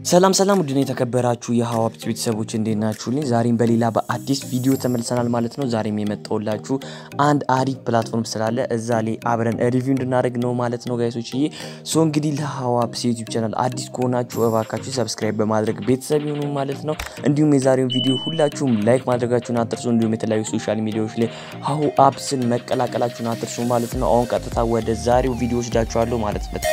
ሰላም ሰላም ውድን የተከበራችሁ የሀዋፕት ቤተሰቦች እንዴት ናችሁልኝ? ዛሬም በሌላ በአዲስ ቪዲዮ ተመልሰናል ማለት ነው። ዛሬም የመጣሁላችሁ አንድ አሪፍ ፕላትፎርም ስላለ እዛ ላይ አብረን ሪቪው እንድናደርግ ነው ማለት ነው ጋይሶች ዬ ሶ እንግዲህ ለሀዋፕስ ዩቲዩብ ቻናል አዲስ ከሆናችሁ እባካችሁ ሰብስክራይብ በማድረግ ቤተሰብ ይሁኑ ማለት ነው። እንዲሁም የዛሬውን ቪዲዮ ሁላችሁም ላይክ ማድረጋችሁን አትርሱ። እንዲሁም የተለያዩ ሶሻል ሚዲያዎች ላይ ሀሁ አፕስን መቀላቀላችሁን አትርሱ ማለት ነው። አሁን ቀጥታ ወደ ዛሬው ቪዲዮ ወስዳችኋለሁ ማለት ነው።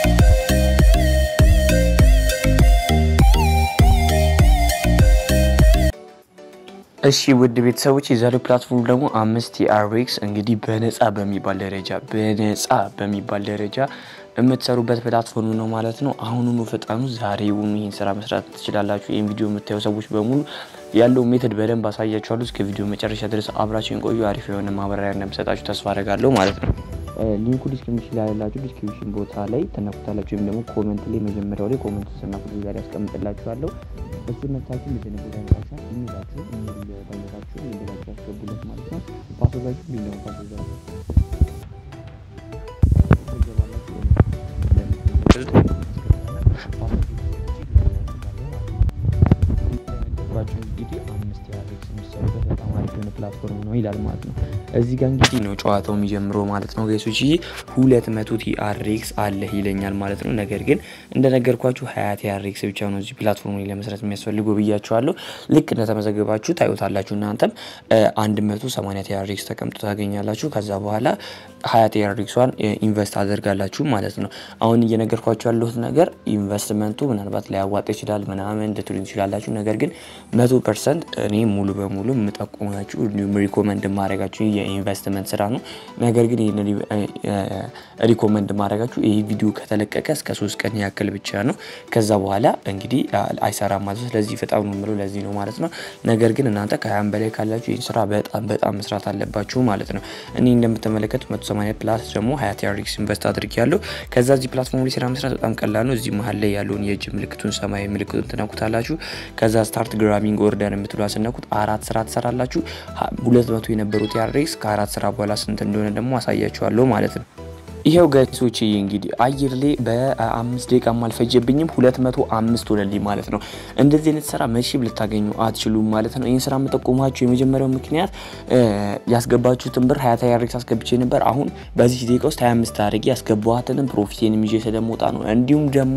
እሺ ውድ ቤተሰቦች የዛሬው ፕላትፎርም ደግሞ አምስት የአርኤክስ እንግዲህ በነፃ በሚባል ደረጃ በነፃ በሚባል ደረጃ የምትሰሩበት ፕላትፎርም ነው ማለት ነው። አሁኑኑ ፈጣኑ ዛሬውኑ ይህን ስራ መስራት ትችላላችሁ። ይህን ቪዲዮ የምታዩ ሰዎች በሙሉ ያለው ሜተድ በደንብ አሳያችኋለሁ። እስከ ቪዲዮ መጨረሻ ድረስ አብራችሁን ቆዩ። አሪፍ የሆነ ማብራሪያ እንደምሰጣችሁ ተስፋ አደርጋለሁ ማለት ነው። ሊንኩ ዲስክሪፕሽን ላይ ያላችሁ ዲስክሪፕሽን ቦታ ላይ ተነኩታላችሁ፣ ወይም ደግሞ ኮመንት ላይ መጀመሪያው ላይ ኮመንት ስናኩት ዛሬ ያስቀምጥላችኋለሁ። እሱ መታችሁ ልጅን ቦታ ያመጣችኋል። ኢሜላችሁ ኢሜል ባይነታችሁ ኢሜላችሁ ያስገቡለት ማለት ነው። ፓስወርዳችሁ ቢኛው ፓስወርዳችሁ እንግዲህ አምስት የአርኤክስ የሚሰሩበት በጣም አሪፍ የሆነ ፕላትፎርም ነው ይላል ማለት ነው። እዚህ ጋር እንግዲህ ነው ጨዋታው የሚጀምረው ማለት ነው ጋይሶች። ይህ ሁለት መቶ ቲአርኤክስ አለህ ይለኛል ማለት ነው። ነገር ግን እንደነገርኳችሁ ሀያ ቲአርኤክስ ብቻ ነው እዚህ ፕላትፎርም ላይ ለመስራት የሚያስፈልገው ብያችኋለሁ። ልክ እንደተመዘገባችሁ ታዩታላችሁ። እናንተም አንድ መቶ ሰማንያ ቲአርኤክስ ተቀምጦ ታገኛላችሁ። ከዛ በኋላ ሀያ ቲአርኤክሷን ኢንቨስት አደርጋላችሁ ማለት ነው። አሁን እየነገርኳችሁ ያለሁት ነገር ኢንቨስትመንቱ ምናልባት ሊያዋጣ ይችላል ምናምን ልትሉ ትችላላችሁ። ነገር ግን መቶ ፐርሰንት እኔ ሙሉ በሙሉ የምጠቁማችሁ እንዲሁም ሪኮመንድ ማድረጋችሁ የኢንቨስትመንት ስራ ነው። ነገር ግን ይህን ሪኮመንድ ማድረጋችሁ ይህ ቪዲዮ ከተለቀቀ እስከ ሶስት ቀን ያክል ብቻ ነው። ከዛ በኋላ እንግዲህ አይሰራም ማለት ነው። ስለዚህ በጣም ነው የምለው ለዚህ ነው ማለት ነው። ነገር ግን እናንተ ከሀያም በላይ ካላችሁ ይህን ስራ በጣም በጣም መስራት አለባችሁ ማለት ነው። እኔ እንደምትመለከቱ መቶ ሰማንያ ፕላስ ደግሞ ሀያ ቲአርኤክስ ኢንቨስት አድርግ ያለው ከዛ እዚህ ፕላትፎርም ላይ ስራ መስራት በጣም ቀላል ነው። እዚህ መሀል ላይ ያለውን የእጅ ምልክቱን ሰማያዊ ምልክቱን ትነኩታላችሁ። ከዛ ስታርት ግራቢንግ ኦርደር የምትሏ ስነኩት አራት ስራ ትሰራላችሁ። ሁለት መቶ የነበሩት ቲአርኤክስ ከአራት ስራ በኋላ ስንት እንደሆነ ደግሞ አሳያችኋለሁ ማለት ነው። ይሄው ጋይሶች እንግዲህ አየር ላይ በአምስት ደቂቃ አልፈጀብኝም ሁለት መቶ አምስት ሆነልኝ ማለት ነው። እንደዚህ አይነት ስራ መቼም ልታገኙ አትችሉም ማለት ነው። ይህን ስራ የምጠቁማችሁ የመጀመሪያው ምክንያት ያስገባችሁትን ብር ሀያ ቲአርኤክስ አስገብቼ ነበር። አሁን በዚህ ደቂቃ ውስጥ ሀያ አምስት አድርጌ ያስገባኋትንም ፕሮፊቴን ይዤ ስለመውጣ ነው። እንዲሁም ደግሞ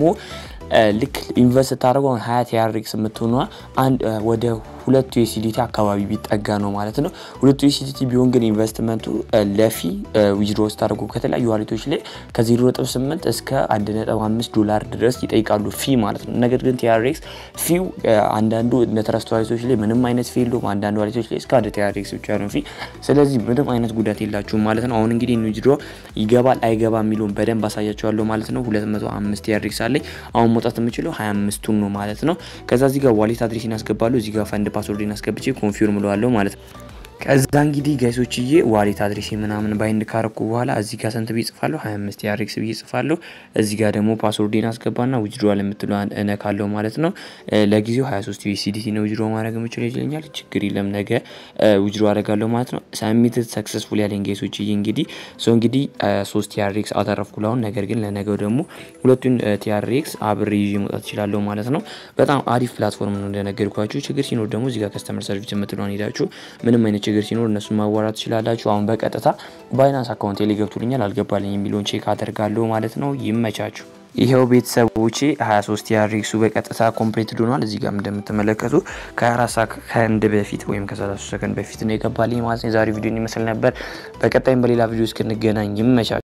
ልክ ኢንቨስት ስታደርገው ሀያ ቲአርኤክስ የምትሆኗ አንድ ወደ ሁለቱ ዩኤስዲቲ አካባቢ ቢጠጋ ነው ማለት ነው። ሁለቱ ዩኤስዲቲ ቢሆን ግን ኢንቨስትመንቱ ለፊ ዊዝድሮ ስታደርጉ ከተለያዩ ዋሌቶች ላይ ከ0.8 እስከ 1.5 ዶላር ድረስ ይጠይቃሉ ፊ ማለት ነው። ነገር ግን ቲአርኤክስ ፊው አንዳንዱ እንደ ትረስት ዋሌቶች ላይ ምንም አይነት ፊ የለውም። አንዳንዱ ዋሌቶች ላይ እስከ አንድ ቲአርኤክስ ብቻ ነው ፊ። ስለዚህ ምንም አይነት ጉዳት የላችሁም ማለት ነው። አሁን እንግዲህ ዊዝድሮ ይገባል አይገባ የሚለውን በደንብ አሳያቸዋለሁ ማለት ነው። 205 ቲአርኤክስ አለኝ አሁን መውጣት የምችለው 25ቱን ነው ማለት ነው። ከዛ እዚህ ጋር ዋሌት አድሬስ እናስገባለሁ እዚህ ጋር ፈንድ ፓስወርድ አስገብቼ ኮንፊርም እለዋለሁ ማለት ነው። ከዛ እንግዲህ ጋይሶችዬ ዋሌት አድሬስ ምናምን ባይንድ ካረኩ በኋላ እዚህ ጋር ስንት ብዬ ጽፋለሁ? 25 የአርኤክስ ብዬ ጽፋለሁ። እዚህ ጋር ደግሞ ፓስወርዴን አስገባና ዊዝድሮዋል የምትለዋን እነካለሁ ማለት ነው። ለጊዜው 23 ዩኤስዲቲ ነው ዊዝድሮ ማድረግ የምችለው ይለኛል። ችግር የለም ነገ ዊዝድሮ አደርጋለሁ ማለት ነው። ሳሚትድ ሰክሰስፉል ያለኝ ጋይሶችዬ እንግዲህ ሶ እንግዲህ ሶስት ቲአርኤክስ አተረፍኩ ላሁን። ነገር ግን ለነገው ደግሞ ሁለቱን ቲአርኤክስ አብሬ ይዤ መውጣት እችላለሁ ማለት ነው። በጣም አሪፍ ፕላትፎርም ነው እንደነገርኳችሁ። ችግር ሲኖር ደግሞ እዚህ ጋር ከስተመር ሰርቪስ የምትለዋን ሄዳችሁ ምንም አይነት ችግር ሲኖር እነሱን ማዋራት ትችላላችሁ። አሁን በቀጥታ ባይናንስ አካውንት ላይ ገብቶልኛል አልገባልኝ የሚለውን ቼክ አደርጋለሁ ማለት ነው። ይመቻችሁ። ይኸው ቤተሰቦቼ 23 ቲአርኤክሱ በቀጥታ ኮምፕሌትድ ሆኗል። እዚህ ጋር እንደምትመለከቱ ከ24 ሰከንድ በፊት ወይም ከ33 ሰከንድ በፊት ነው የገባልኝ ማለት ነው። የዛሬ ቪዲዮ ይመስል ነበር። በቀጣይም በሌላ ቪዲዮ እስክንገናኝ ይመቻችሁ።